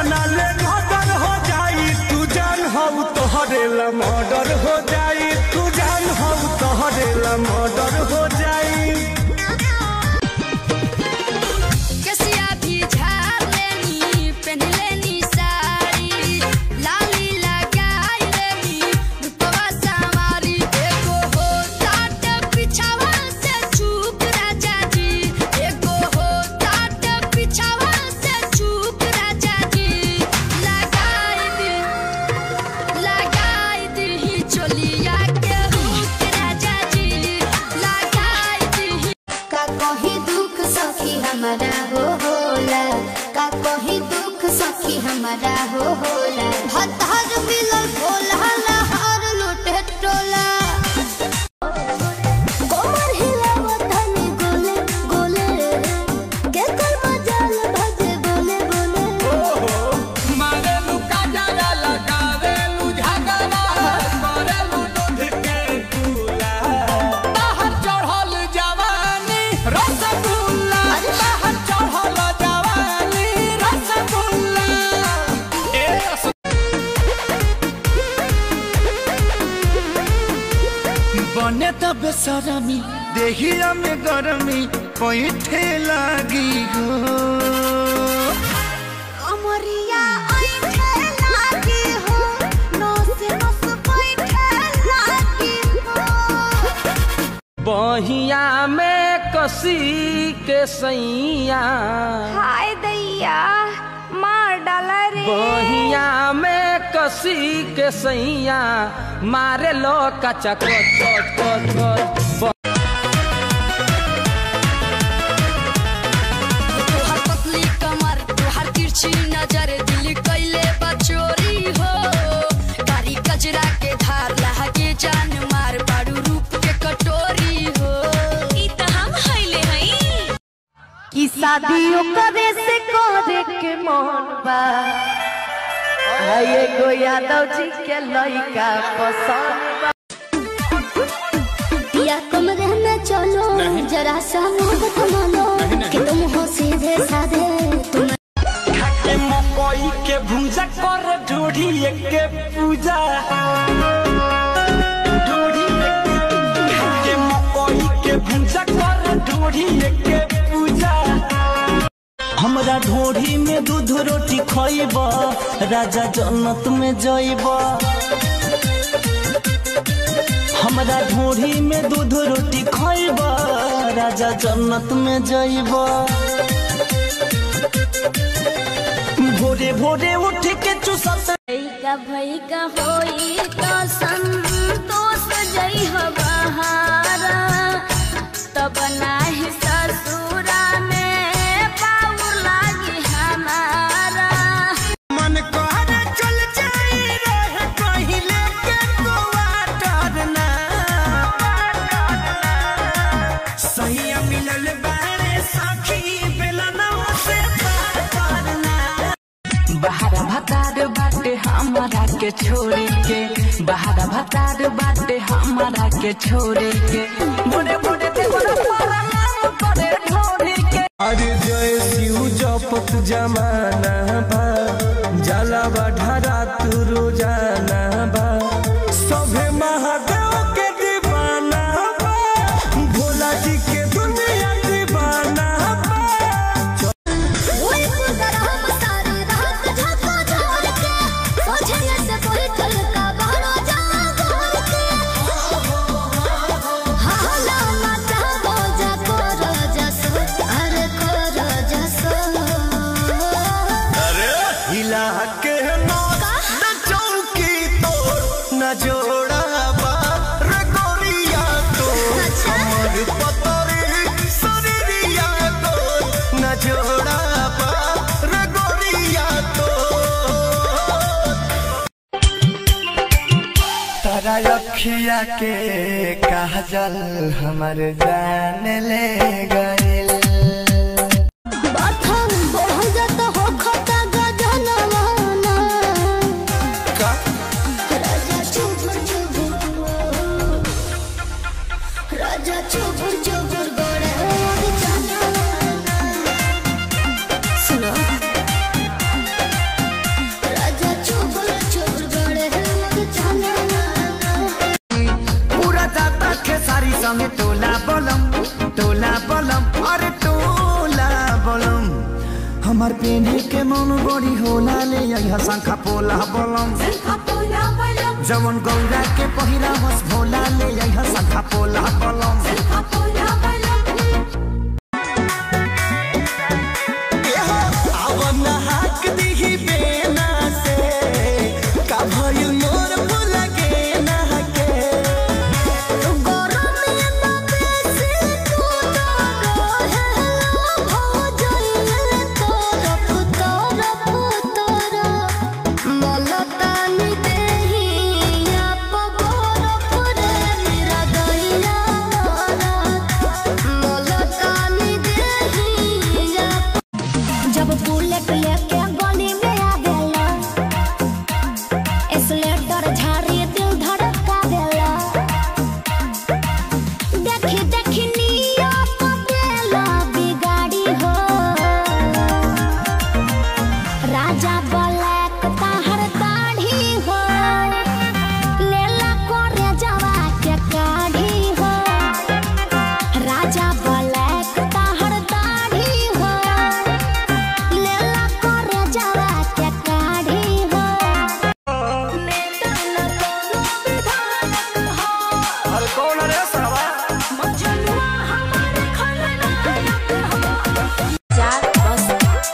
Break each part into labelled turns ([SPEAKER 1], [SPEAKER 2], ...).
[SPEAKER 1] तना ले मर्डर हो जाई तू जान हो तोहरे ला मर्डर हो जाई तू जान हो तोहरे ला मर्डर हो जाई
[SPEAKER 2] कसिया भी झाड़ लेनी पहन लेनी साड़ी लाली लगाई लेनी रूपवा सवारी एगो हो टाट पिछावा से चूक राजा जी एगो हो टाट पिछावा से चूक राजा जी लगाई दी लगाई दी चोलिया के हुक राजा जी लगाई दी
[SPEAKER 3] का कहीं दुख सखी हमारा हो होला का कहीं दुख सखी हमारा हो होला भतार मिलल भोला लहर लुटे टोला कोमर हिलावत हनी गोले गोले के कर मजाल भजे बोले बोले
[SPEAKER 1] मारेलू काजरा लगावेलू झगड़ा मारेलू दूध के दूला बाहर चढ़ल जवानी रसगुल्ला बाहर चढ़ल जवानी रसगुल्ला ए बने तब बेसरमी देहिया में गरमी पैठे लागी हो
[SPEAKER 3] अमरिया ऐठे लागी हो नस नस बैठे लागी हो
[SPEAKER 4] बहिया में कसी के सैया
[SPEAKER 3] हाय दैया मार डाला रे
[SPEAKER 4] बहिया में कसी के सैया मारे लो कचा कच कच कच कच
[SPEAKER 2] तोहर पतली कमर तोहर तिरछी नजर दिल कैले बचोरी हो कारी कजरा के धार लहके जान मार बारू रूप के कटोरी हो ई त हम हइले हई
[SPEAKER 3] कि शादियों करे से करे के मन बा हाय एगो यादव जी के लइका पसंद बा या कमरे में चलो जरा सा मोहब्बत मानो कि तुम हो सीधे साधे तुम
[SPEAKER 1] के मकई के भूजा कर ढोढ़ी के पूजा ढोढ़ी के मकई के भूजा कर ढोढ़ी के पूजा हमरा ढोढ़ी में दूध रोटी खइब राजा जन्नत में जइब हमरा ढोढ़ी में दूध रोटी खइब राजा जन्नत में जइब भोरे भोरे उठ के चुसत
[SPEAKER 3] भैका भैका होई तो संतोष जई हो बहारा तब नाही ससुरा में पाउर लागी हमारा
[SPEAKER 1] मन कहरे चल जाई रहे कहीं लेके क्वार्टर ना सही मिलल बारे सखी बेलना से पार करना
[SPEAKER 4] बाहर भतार बाटे हमारा के छोड़े के बाहर भतार बाटे हमारा के छोड़े के बुढ़े बुढ़े देवर पारा नाम करे ढोढ़ी के
[SPEAKER 1] अरे जय शिव जपत जमाना बा जाला बढ़ारा तू रोजाना बा सभे महादेव के दीवाना बा भोला जी के दुनिया दीवाना बा
[SPEAKER 3] ओए पुदर हम सारी रात झको झोर के सोझे से कोई कल का बहरो जा गोर के हाला माता बोजा को रोजा सो अरे को रोजा सो
[SPEAKER 1] हिला के नौ न चौकी तोड़ न जोड़ा बा रे गोरिया तो हमर पतरी शरीरिया तो न जोड़ा बा रे गोरिया तो तारा अखिया के काजल हमर जान ले गइल
[SPEAKER 3] बाथम बोल जत हो खता गजनवाना
[SPEAKER 1] का
[SPEAKER 3] राजा चुबुर चुबुर राजा चुबुर चुबुर गोड़े और जानवाना सुनो
[SPEAKER 1] हमार पेने के मन बड़ी होला ले यह शंखा पोला बलम जवन गौरा के पहिरा बस भोला ले यह शंखा पोला बलम आवन हाक दिही बेना से का भइल मोर भुला के ना के
[SPEAKER 3] जब बुलेट लेके गली में आ गेला एक्सलेटर झाड़ी दिल धड़का देला देखी देखी निया पटेला बिगाड़ी हो राजा ब्लैक ताहर दाढ़ी हो लेला कोरे जवा के काढ़ी हो राजा ब्लैक ताहर दाढ़ी हो लेला कोरे जवा के काढ़ी हो नेता न कोनो विधायक हो
[SPEAKER 1] अरे कौन रे सरवा
[SPEAKER 3] मजनुआ हमारे खलनायक हो चार बस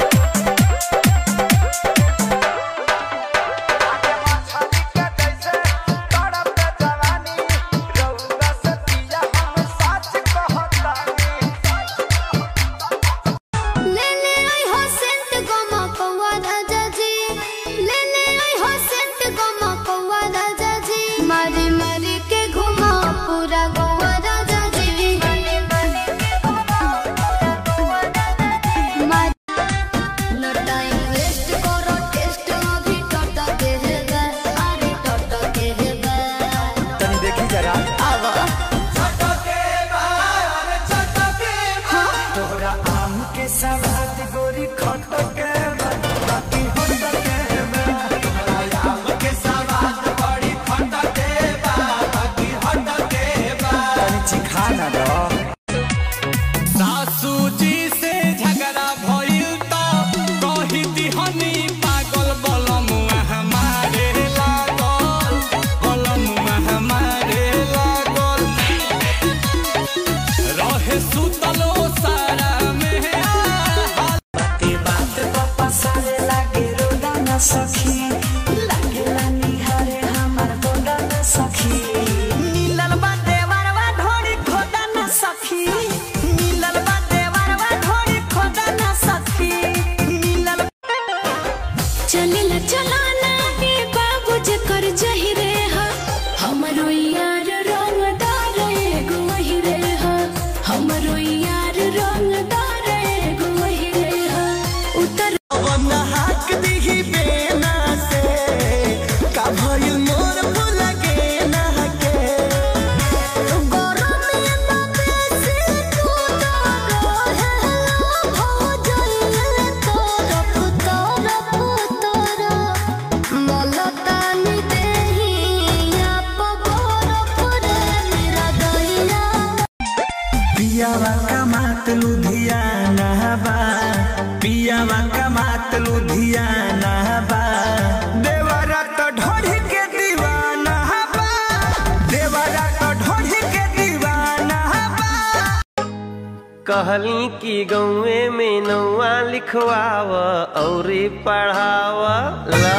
[SPEAKER 3] ले ले आई हो सेंट गमा कौवा राजा जी ले ले आई हो सेंट गमा कौवा राजा जी मारी मारी के घुमा पूरा Goa Raja ji no time waste करो टेस्ट अभी टट के है गा अरे टट के है गा
[SPEAKER 1] तनी देखी जरा
[SPEAKER 3] आवा
[SPEAKER 1] तोरा आम के सवाद गोरी खट के बा, बाकी होट के बा। तोरा आम के सवाद बड़ी खट के बा, बाकी होट के बा। तनी चिखा ना दो सासू जी से झगड़ा भइल त कही दिहनी पागल बलमुआ हमारे लागल बलमुआ हमारे लागल रहे सुतलो सारा में बाते बात पापा सारे लागे रोदा न सखी लागे लानी हरे हमार गोदा न सखी मिलल बा देवरवा ढोड़ी खोदा न सखी मिलल बा देवरवा ढोड़ी खोदा न सखी मिलल
[SPEAKER 3] चलिल चलाना के बाबू जकर जहिरे हा हमरो यार रंगदार एगो वहिरे हा हमरो यार रंगदार एगो वहिरे हा उतर
[SPEAKER 1] वन हाक दिही बेना से का भइल मोर भुला के ना के
[SPEAKER 3] गरम में बेसी तू रहे हो जाइले तरफ तरफ तरफ मलतानी देही आप बरफ रे मेरा दैया
[SPEAKER 1] पियावा का मात लुधियाना बा पियावा का मात लुधियाना बा देवरा तो ढोढ़ी के दीवाना बा देवरा तो ढोढ़ी के दीवाना बा
[SPEAKER 5] कहली कि गौए में नौआ लिखवाव और पढ़ाव ला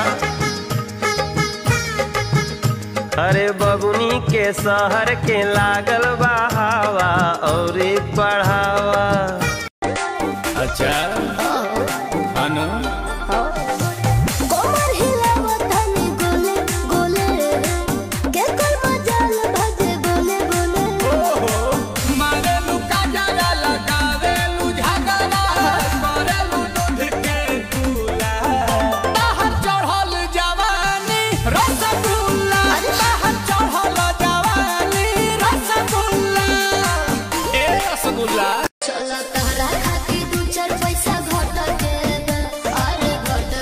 [SPEAKER 5] अरे बबुनी के शहर के लागल बहावा और पढ़ावा अच्छा अनु
[SPEAKER 3] कोमर हिलावत हनी गोले गोले के कोई मजाल भजे बोले बोले
[SPEAKER 1] मारेलू काजरा लगावेलू झगड़ा करेलू दूध के दूला बाहर चढ़ल जवानी रसगुल्ला बाहर चढ़ल जवानी रसगुल्ला ए रसगुल्ला
[SPEAKER 3] चलो तहरा खाती दू चार पैसा घट के बा, अरे घट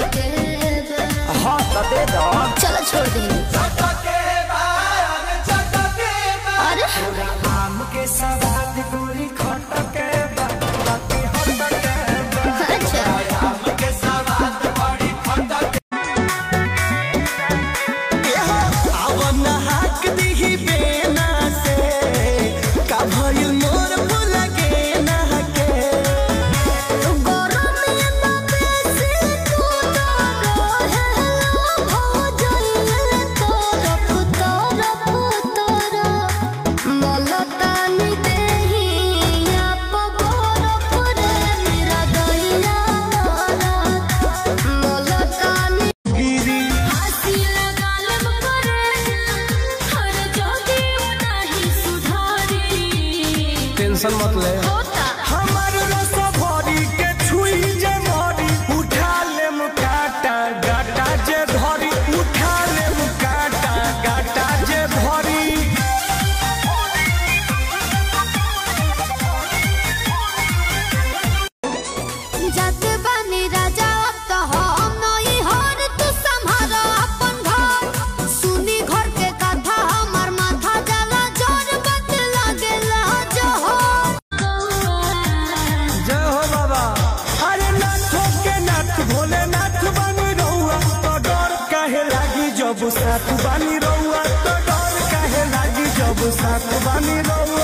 [SPEAKER 1] भोलेनाथ बानी रउआ तो डर काहे लागी जब साथ बानी रउआ तो डर काहे लागी जब साथ बानी रउआ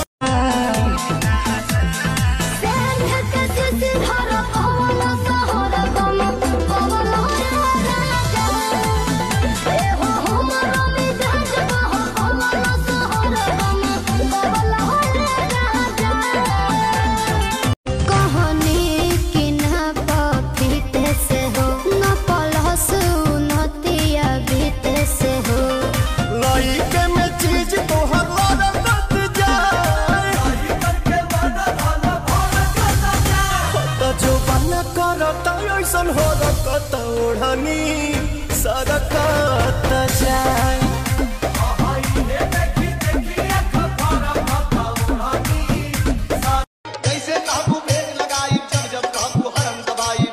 [SPEAKER 1] लइके में चीज तोहर लड़त जाए त जो बना करत ऐसन हो रकत ओढ़नी सरकत जाए
[SPEAKER 6] जैसे काबू बेग लगाई जब जब काबू हरम दबाई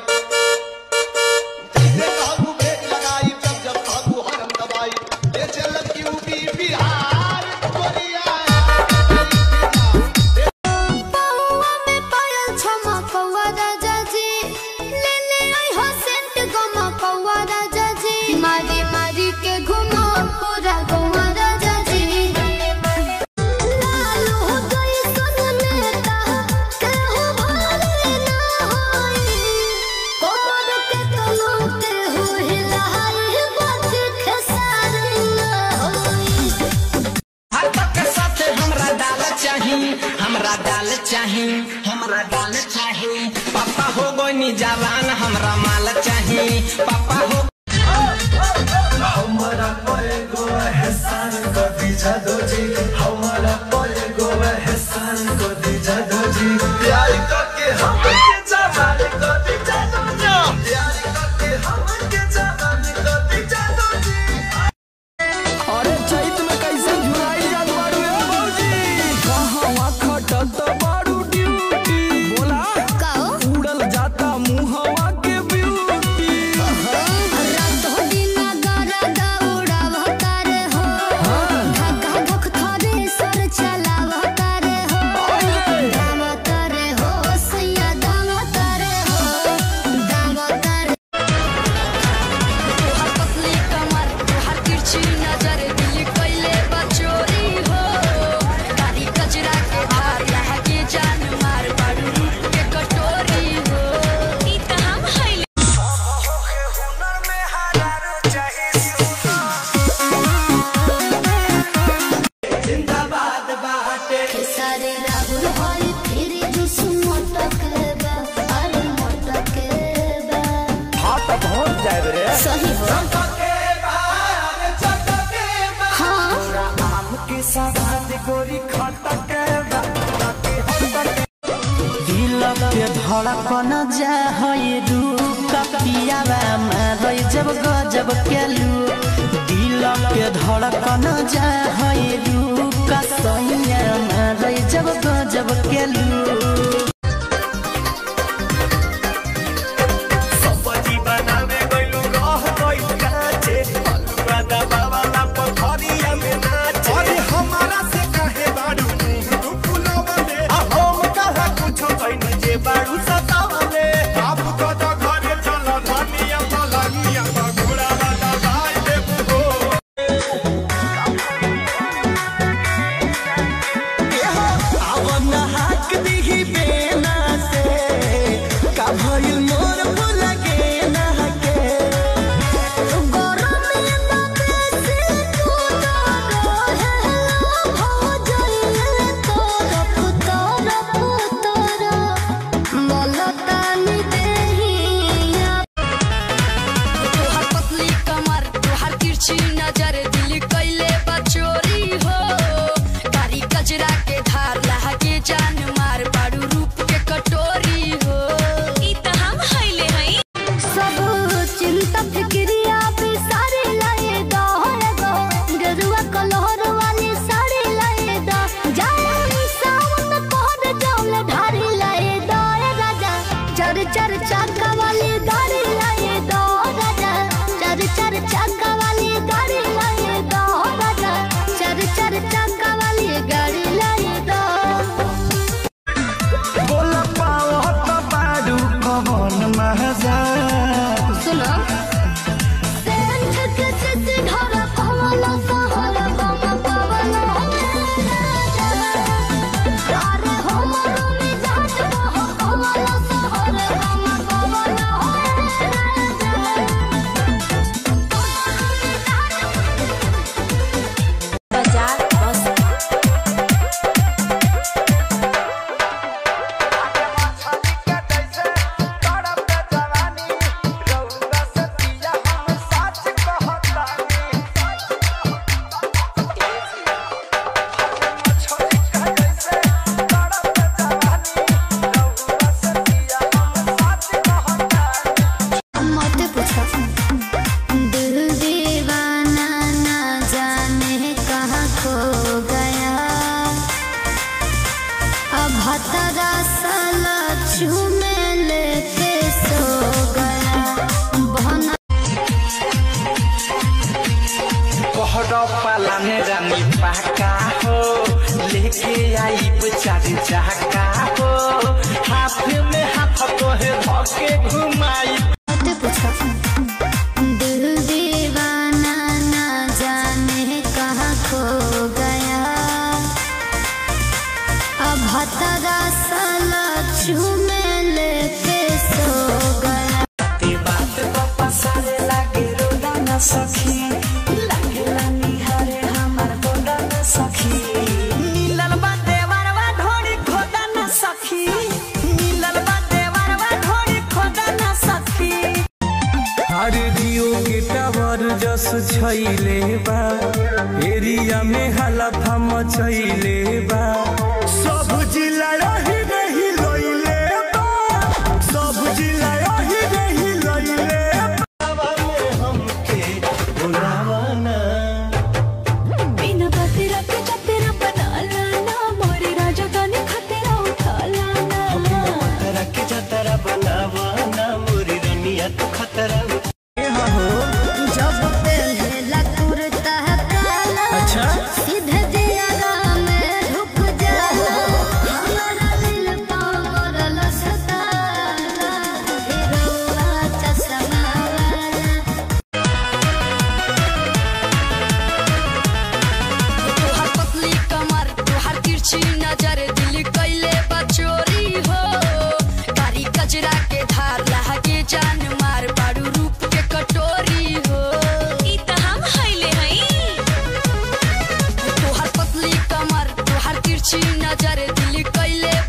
[SPEAKER 6] जैसे काबू बेग लगाई जब जब काबू हरम दबाई ये चल यूपी बिहार कोरिया
[SPEAKER 3] मारी मारी के घुमा पूरा गौवा राजा जी लालू हो गई सुन लेता कहूँ भाले ना होई कोमर के तलो के हो हिलाई बात खेसारी ना होई
[SPEAKER 4] हाथ के साथे हमरा डाल चाही हमरा डाल चाही हमरा डाल चाही पापा हो गोनी जवान हमरा माल चाही पापा हो
[SPEAKER 6] प्यार करके हम के जवान को दी जानो प्यार करके हम के जवान को दी जानो जी
[SPEAKER 1] अरे चैत में कैसे झुराई जात बाड़ू ए भौजी कहवा खटत बाड़ू ड्यूटी बोला
[SPEAKER 3] कहो
[SPEAKER 1] उड़ल जाता मुहवा के ब्यूटी
[SPEAKER 3] रात हो दिन गारा दौड़ा तारे हो धक्का धक थारे सर चलावा तारे हो दाम तारे हो सैया दाम तारे हो दाम तारे
[SPEAKER 2] तोहर पतली कमर तोहर तिरछी नजर दिल कैले बचोरी हो कारी कजरा के धार लहा के जान मार बाड़ू रूप के कटोरी हो ई त हम हइले
[SPEAKER 3] सारे राहुल भाई फिर जुस मोटक बा अरे मोटक बा
[SPEAKER 1] हाँ तो पहुंच जाए रे
[SPEAKER 3] सही हो हाँ
[SPEAKER 1] आम के साथ गोरी खटक दिल के धड़कन जा है रूप पियावा मारै जब गजब के लू दिल के धड़कन जा है रूप सैया मारै जब गजब के लू सब्जी बनावे गइलू रह गइल काचे अलुआ दबावाला पथरिया में नाचे अरे हमारा से काहे बाड़ू तू फुलावले आ हम कहा कुछो कइनी जे बाड़ू सतावले आप को तो घरे चल धनिया पलनिया घोड़ा वाला भाई देबू हो आवन हाक दिही बेना से का भइल मोर लगे ना के
[SPEAKER 3] गरम ना बेसी तू तो रहे हो जाइए तोर पुतर पुतर मलतानी देहिया
[SPEAKER 2] तोहर पतली कमर तोहर तिरछी नजर दिल कैले बचोरी हो कारी कजरा के धार लहा के जान मार बाड़ू रूप के कटोरी हो ई त हम हइले हई
[SPEAKER 3] सब चिंता फिक्रिया पे सारे लाए दो गो गरुआ कलहर वाली साड़ी लाए दो जाए सावन कोड जौल ढारी लाए दो ए राजा चर चर चाका वाली गाड़ी लाए दो राजा चर चर चाका वाली गाड़ी लाए दो राजा चर चर चाका वाली गाड़ी लाए दो
[SPEAKER 1] बोला पाओ तो बाडू कवन महजा
[SPEAKER 3] सुनो सेंट के चिट्ठी ढोरा कमला सहरा कम पवन अरे हमरो मिजाज बहो कमला सहरा कम पवन
[SPEAKER 2] बाजार बस
[SPEAKER 3] मत पूछो दिल दीवाना ना जाने कहाँ खो गया अब हतरा साला चूमे लेके सो गया बहना
[SPEAKER 1] कोहरा पालाने रानी पाका हो लेके आई बेचारी चाका हो हाथ में हाथ तोहे धके घुमाई
[SPEAKER 3] मत पूछो दिल दीवाना ना जाने कहाँ खो गया अब हतरा साला चूमे लेके सो गया
[SPEAKER 1] ते बात पप्पा सारे लागे रोदा न सखी लागे लानी हरे हमार गोदा न सखी नीलल बा देवरवा ढोड़ी खोदा न सखी नीलल बा देवरवा ढोड़ी खोदा न सखी
[SPEAKER 7] अरे जियो के टावर जस छैले बा एरिया में हलफा मचैले बा सब जिला रही रही लइले बा सब जिला रही रही लइले
[SPEAKER 2] बिना बतेरा के चतेरा बना लाना मोरे राजा गाने खतेरा उठा लाना
[SPEAKER 5] के जतरा बनावा ना मोरी रनिया तू खतरा
[SPEAKER 3] जब पहला कुर्ता काला
[SPEAKER 7] अच्छा
[SPEAKER 3] सीधे दियारा में ढुक जाला हमारा दिल पागल सताला हिरौआ चश्मा वाला
[SPEAKER 2] तोहार पतली कमर तोहार तिरछी नजर दिल कैले बचोरी हो कारी कजरा के धार लहके जान मार बाड़ू रूप के कटोरी हो ई त हम हइले हई तोहार पतली कमर तोहार तिरछी नजर दिल कैले